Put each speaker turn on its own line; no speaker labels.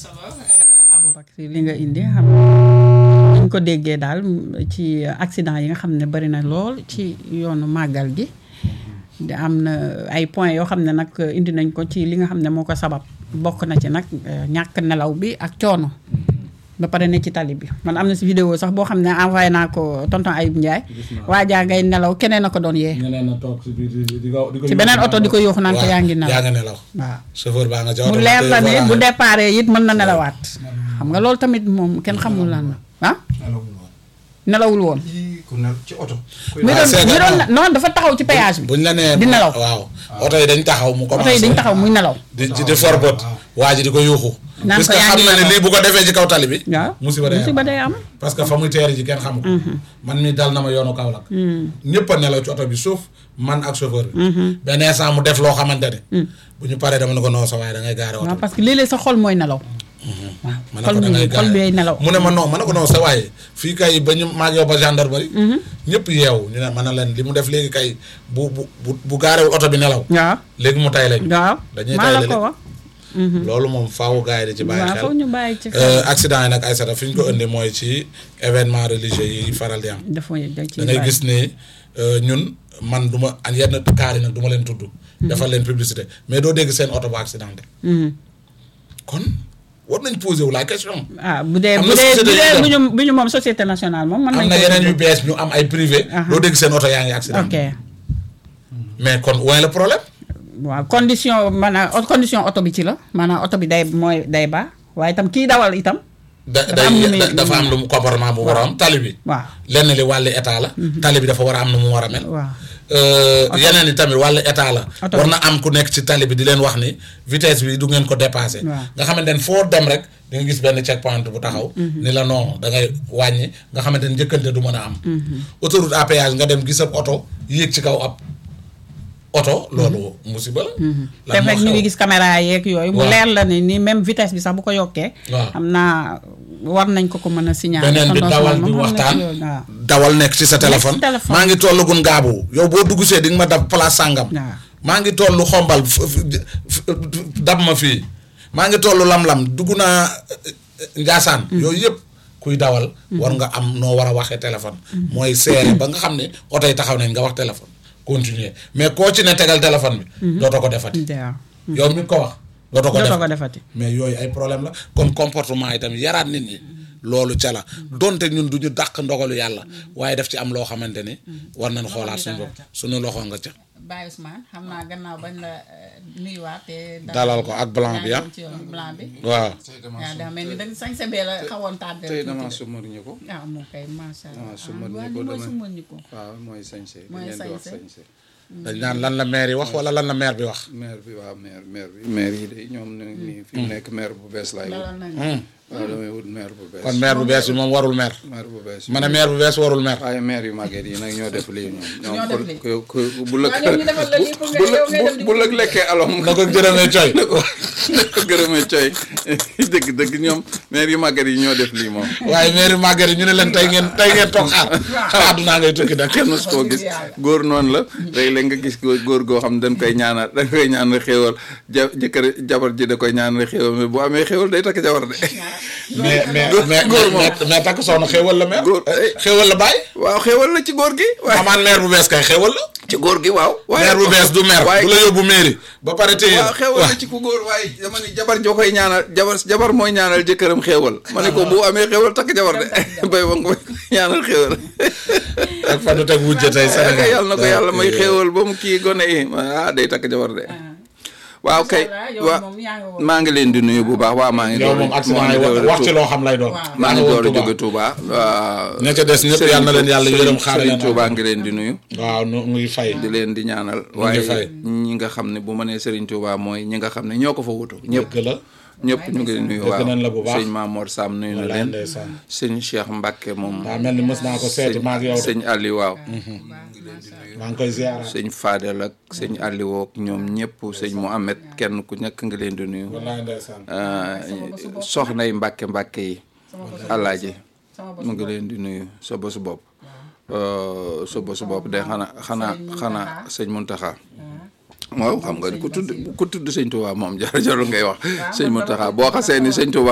solo Aboubacry li nga indi xam ñu ko déggee daal ci accident yi nga xam ne bari na lool ci yoonu màggal gi di am na ay points yoo xam ne nag indi nañ ko ci li nga xam ne moo ko sabab bokk na ci nag ñàkk nelaw bi ak coono ba pare ne ci tali bi man am na si vidéo sax boo xam ne envoyé naa ko tonton Ayib Ndiaye waa jaa ngay nelaw keneen a ko doon yee
ñeneen na toog si biir di di ko di ko
ci beneen oto di ko yóoxu naan ko yaa ngi nelaw
yaa nga nelaw
waaw
chauffeur baa nga ca
mu
oto
leer la ne
voilà.
bu déparé it mën na nelawaat xam nga loolu tamit moom kenn xamul lan la ah nelawul woon
ku ne ci oto.
mi doon
c'est que
mi doon
non.
non dafa taxaw ci péage bi
buñ la nee
di nelaw
waaw oto yi dañ taxaw mu
oto yi
commencé
dañ taxaw muy nelaw
di di di forbot waa ji di ko yuuxu
Naan
parce
ko
que
yaa
xam
ngi
na ne
nelaw.
lii bu ko defee ci kaw tali bi
waaw
musiba day am
musiba day am
parce que fa muy teeri ji kenn xamu ko man mi dal na ma yoonu Kaolack ñëpp a nelaw ci oto bi sauf man ak chauffeur bi benn instant mu def loo xamante ne bu ñu paree dama ne ko non sa waaye da ngay gaare oto
waaw
bi
parce que léeg-léeg sa xol mooy nelaw
ma ne
xol
ko da
bi
ngay
xol bi ay nelaw
mu ne ma non ma ne ko non sa waaye fii kay ba ñu maag yow ba gendarmerie ñëpp yeewu ñu ne ma ne leen li mu def léegi kay bu bu bu bu gaarewul oto bi nelaw
waaw
léegi mu tay lañ
waaw
dañuy
maa la
tay
ko
léegi
wax
loolu moom faawu gars yi di ci bàyyi
waaw
xel
foog ñu bàyyi ci
Euh,
xel
accident yi nag ay sata fi ñu ko indi mooy ci événement religieux yi faral di am
dafa da ci
da ngay gis ni euh, ñun man du ma an yenn kaar yi nag du ma leen tudd defal leen publicité mais doo dégg seen oto bu accidenté kon war nañ posé wu la question
ah bu dee
Am
bu
na
dee bu
société
dee
yu
bu ñu bu ñu moom société nationale moom mën
am
nañ
na
ko
yeneen yu bees ñu am ay privé
Aha.
doo dégg seen oto yaa ngi
ok
accidenté mais kon où est le problème
waaw condition maanaam condition oto bi ci la maanaam oto bi day mooy day baax waaye itam kii dawal itam
da
Dafa am lu muy-
day dafa am lu mu comportement bu war a am tali bi
waaw
lenn li wàllu état la tali bi dafa war a am nu mu war a mel
waaw
Euh, yeneen yi tamit wàllu état la
Oto
war
bi.
na am ku nekk ci tali bi di leen wax ni vitesse bi du ngeen ko dépassé
Waaw.
nga xamante ne foo dem rek di nga gis benn check point bu taxaw ni la non da ngay wàññi nga xamante ne njëkkante du mën a am autoroute à péage nga dem gis ab oto yéeg ci kaw ab oto loolu musiba la
te
lan moo
fekk ñu
xew?
ngi gis caméra yeeg yooyu mu
Waaw.
leer la ni ni même vitesse bi sax bu ko yokkee
Waaw.
xam naa war nañ ko ko mën a signaler
beneen bi
tonton
dawal
Ousmane
di
moom xam na
waxtaan
ci loolu, waaw
dawal nekk ci sa téléphone
téléphone.
maa ngi tollu gun gaabu yow boo dugg see di nga ma dab place sàngam
Waaw.
maa ngi tollu xombal f- f- f- dab ma fii maa ngi tollu lam-lam dugg naa euh, njaasaan yooyu yëpp kuy dawal war nga am noo war a waxee téléphone mooy seere ba nga xam ne oto yi taxaw nañ nga wax téléphone continuer mais koo ci ne tegal téléphone bi dootoo ko defati
waaw
yow mi ko wax dootoo ko
dootoo
def
ko defati
mais yooyu ay problème la kon comportement yi tamit yaraat nit ñi loolu ca la donte ñun du ñu dàq ndogalu yàlla waaye daf ci am loo xamante ni war nañ xoolaat suñu bopp suñu loxo nga ca
Baye Ousmane xam naa gannaaw bañ la nuyuwaat te
dalal ko ak blanc bi ah
ci yoon blanc bi
waaw
waaw daa mel ni da sañ sa bee la xawoon tardé
tey damaa sumar ñu ko.
ah moom kay macha allah
damaa sumar
ah,
ñu
waaw li
ko
mooy
damay-
sumar ñu ko
waaw mooy sañse. li
Mooy
ngeen di wax
sañse.
sañse.
dañ naan lan la maire yi wax wala lan la maire bi wax
maire bi waaw maire maire bi. maire yi de ñoom ñu ngi nii fi mu nekk maire bu bees laay wut.
dalal nañu
waaw damay wut maire bu bees.
kon maire bu bees bi moom warul maire
maire bu bees.
ma ne maire bu bees warul maire
waaye maire yu màgget yi nag ñoo def lii ñoom.
Ñoo
ñoom
def
ku
lii.
ku ku bu la
Waaw, ñoom ñu defal la lii pour nga-
bu la
yow ngay dem di
bu la lekkee alom.
na ko jërëmee coy
na ko na ko gërëmee coy dëgg dëgg ñoom maire yu màgget yi ñoo def lii moom.
waaye maire màgget yi ñu ne leen tey ngeen tey ngeen toog xaar xaar àddunaa ngay tukki nag
kenn mos koo gis góor noonu la léeg-léeg nga gis góor góor goo xam ne dañ koy ñaanal dañ koy ñaanal xéewal ja jëkkër jabar ji da koy ñaanal xéewal mais bu amee xéewal day takk jabar de
mais mais
Góor-
mais
góor moom.
mais mais takk soxna xéewal la maire
Góor-
xéewal la bàyyi
waaw xéewal la ci góor gi waaye
amaan maire bu bees kay xéewal la
ci góor gi waaw waaye
maire bu bees du maire
waaye
du la yóbbu mairie ba pare téye
waaw xéewal la ci ku góor waaye dama ni jabar joo koy ñaanal jabar jabar mooy ñaanal jëkkëram xéewal ma ne ko bu amee xéewal takk jabar de bay ba nga koy ñaanal xéewal
ak fa du teg wujje tey
ak
Sénégal
yàlla na ko yàlla may xéewal ba mu kii gone yi ah day takk jabar de waaw kay waa maa ngi leen di nuyu bu baax waaw maa ngi
yow
door
moom accident
maa
yi
ngi door
wax
a
wax ci
tuub.
loo xam lay doon
Waaw.
maa ngi door a
Touba.
jóge Touba waaw
ña ca des ñëpp yal na leen yàlla yërëm xaare leen
Touba ngi leen di nuyu
waaw nu muy fay
di leen di ñaanal
ngi fay.
waaye ñi nga xam ne bu ma nee Serigne Touba mooy ñi nga xam ne ñoo ko fa wutu ñëpp
dëgg la
ñëpp ñu ngi nuyu
Dëgg
waaw
nañ la bu baax.
sëñ Mamour Sam nuyu na
wallaay
leen
ndeysaan
sëñ Cheikh Mbacke moom
daa mel ni mës naa ko seeti maag yow de
sëñ Aliou waaw
maa ngi koy ziara
sëñ Fadel ak sëñ Aliou ak ñoom ñëpp sëñ Mouhamed kenn ku nekk nga leen di nuyu
wallaay ndeysaan
Uh, soxnay mbàkke mbàkke yi alaaji mu ngi leen di nuyu sa bosu bopp Uh, sa bosu bopp de xanaa xanaa xanaa sëñ Muntaxa waaw xam nga ni ku tudd ku tudd sëñ Tuubaa moom jar jarul ngay wax sëñ Muntaxa boo xasee ni sëñ Tuubaa